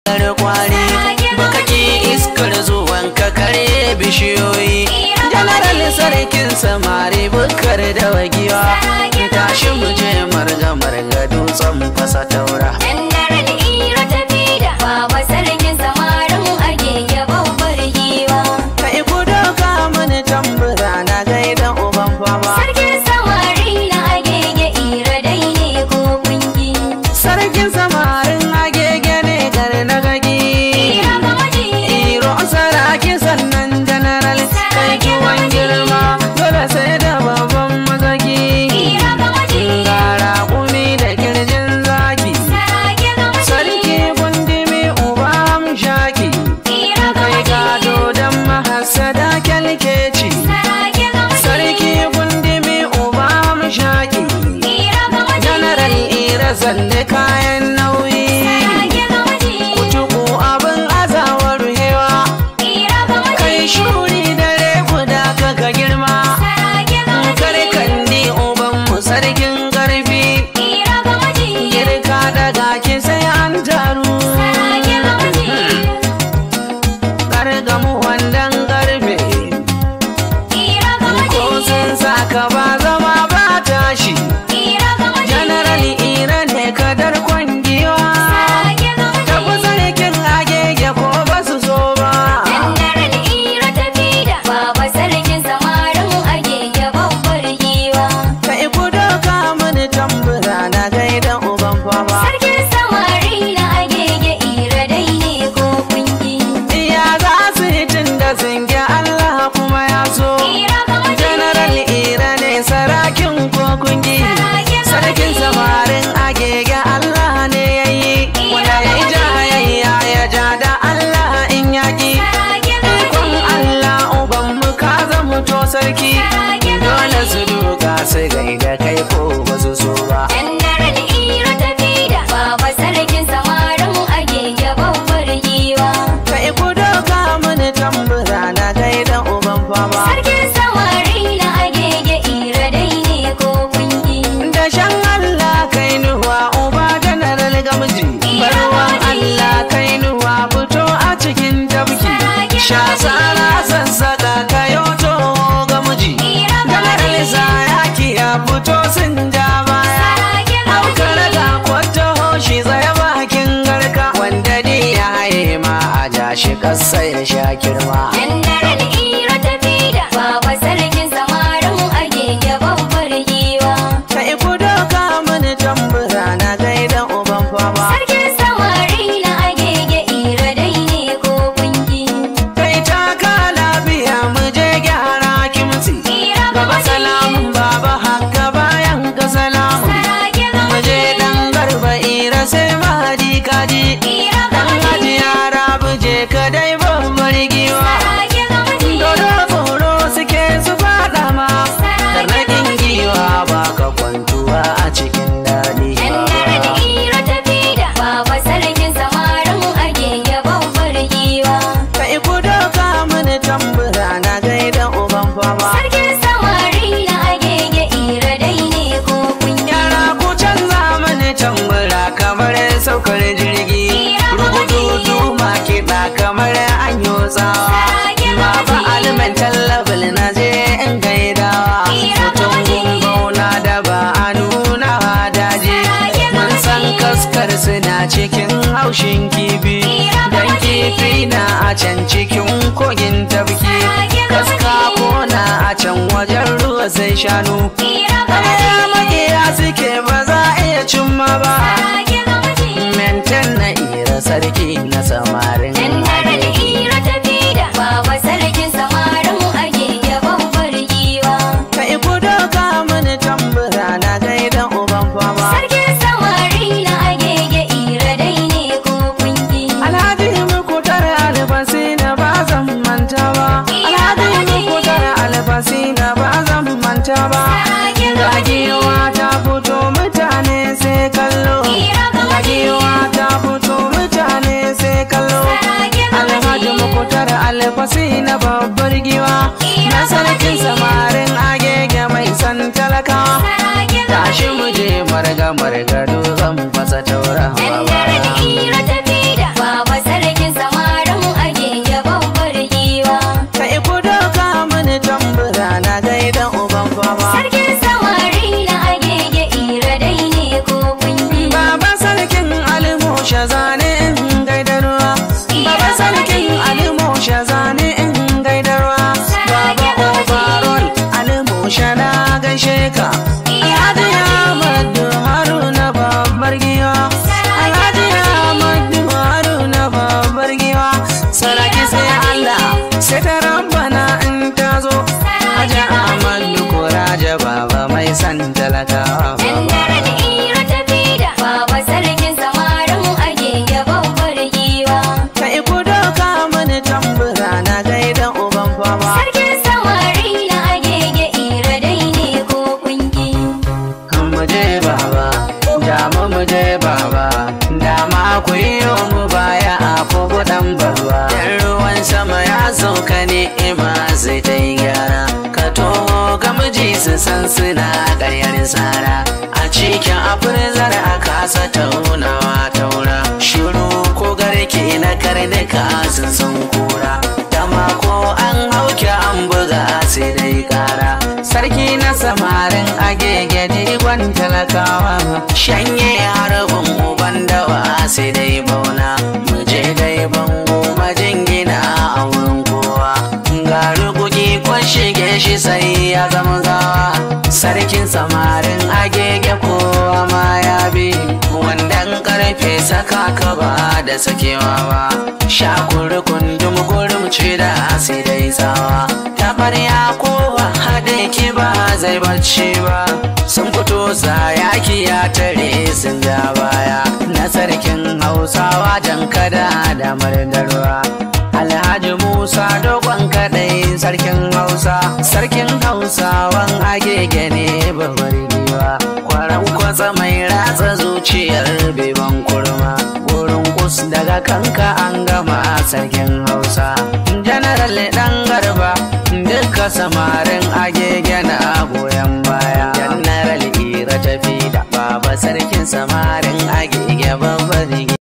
yar kwari baka ki iskar zuwan ka kare bishiyoyi janaral sarkin samari bukar da wagiwa tashi mu je marga marga dutsen fasa taura Dandaral ira ta fida Baba sarkin samarin agege babbar giwa kai ku doka mani tambura na gaida uban fama Sarkin samari na agege ira dai ne ko kungi sarkin samarin agege ne gar na gagi Ira ga maji iro saraki sannan janaral kai kiwon girma dole sai da babban mazaki Ira ga maji gara kumi da kirjin zaki Sarage ga maji sarki gundumi uba shaki Ira ga kai maji gado don mahasada kyalkeci Sarage ga maji sarki gundumi uba shaki Ira ga maji janaral ira zalle kayan nauyi Sarage ga maji kutuku abin azawar hewa Ira ga maji kai shuri dare guda kaka girma Sarage ga maji karkan ni ubanmu sarkin karfi Ira ga maji girka daga ki sai an taru Sarage ga maji kargamu wandan karfe Ira ga maji ko sun saka ba zama ba tashi Ira ga maji general ira ne kadar kwangiwa Sarage ga maji tafi sarkin agege ko ba su so ba Dandaral ira ta fida Baba sarkin samarin agege babbar giwa kai ku doka mini tambura na gaida uban fama Sarkin samari na agege ira dai ne ko kungi iya za su yi tun da sun gi Allah kuma ya so Ira ga maji general ira ne sarakin ko kungi sarkin samarin agege Allah ne ya yi wanda ya yi jayayya ya ja da Allah in yaki Sarage ga ikon maji Allah uban mu ka zama to sarki Sarage ga dole su duka su gaida kai ko ba su so ba Dandaral ira ta fida Baba sarkin samarin agege babbar giwa kai ku doka mini tambura na gaida uban fama Sarkin samari na agege ira dai ne ko kungi da shan Allah kai nuwa uba general gamji barwan Allah kai nuwa fito a cikin tabki sha tsara sassaka kayo to gamji general zayaki ya fito sun ja baya Sarage ga Haukar maji da kwata hoshi tsaye bakin garka wanda dai ya haye ma a ja shi kasa ya sha kirma Dandaral ira ta fida Baba sarkin samarin agege babbar giwa kai ku doka mini tambura na gaida uban fama Sarkin samari na agege ira dai ne ko kungi kai ta ka lafiya mu je gyara kimtsi Ira ga gaba maji salamun baba haka bayan ka salamun Sarage ga mu je maji dan garba ira sai mahadi kaji Ira ga dan maji haji yara buje ka dai babbar giwa Sarage ga maji Dodo tsoro suke su faɗa ma Tarnaƙin giwa ba ka kwantuwa a cikin daɗi Dandaral ba ira ta fida Baba sarkin samarin agege babbar giwa Kai ku doka mini tambura na gaida uban fama Sarkin samari na agege ira dai ne ko kungi Yara ku canza mini tambura kamar saukar jirgi Rugududu ma kiɗa kamar an yi tsawa Baba aliman tallabal na je in gaidawa Mutum gumbauna da ba a nuna daji Mun san kaskar suna cikin haushin kifi Dan kifi na a can cikin kogin tafki Kaska kona a can wajen ruwa sai shanu Ira ga Kaya maji makiya suke ba za a iya cimma ba Sarage ga maji Menten na ira sarki na samarin Dandaral ira ta fida Baba sarkin samarin agege babbar giwa Kai ku doka mini tambura na gaida uban fama Sarkin samari na agege ira dai ne ko kungi Alhaji muku tare albasi na ba zan manta ba Alhaji muku tare albasi na ba zan manta ba Gagiwa ta fito mutane sai kallo Gagiwa ta fito mutane sai kallo Alhaji muku tare albasi na babbar giwa Na sarkin samarin agege mai san talakawa Tashi mu je marga marga dutsen fasa taurawa Dandaral ira ta fida Baba talakawa Dandaren ira tafi da baba sarkin samarin agege babbar giwa. kai ku doka mini tambura na gaida uban fama Sarkin samari na agege ira dai ne ko kunki. mu je baba dama mu je baba dama ku yi mu baya a kogo dan barwa yan ruwan sama ya sauka ne ima zai ta yi gyara ka toho ga miji su san suna ƙaryar tsara a cikin afirzar a kasa taunawa taura shiru ko garke na karnuka sun san kura dama ko an hauke an buga sai dai kara sarki na samarin agege digon talakawa shanye harbin uban dawa sai dai bauna muje dai bango majingina a wurin kowa ga rugugi kwan shige shi sai ya zama gawa sarkin samarin agege kowa ma ya bi wandan karfe saka ka ba da sakewa ba shakuri kundum gurum ce da sai dai tsawa tabarya kowa haɗe ki ba zai bacci ba sun fito yaki ya tare sun ja baya na sarkin hausawa jan kada da mardarwa alhaji musa dogon kadai sarkin hausa sarkin hausawan agege ne babbar giwa kwaran kwatsa mai ratsa zuciyar beban kurma wurin kus daga kanka an gama sarkin hausa janaral dan garba duka samarin agege na goyon baya janaral ira tafi da baba sarkin samarin agege babbar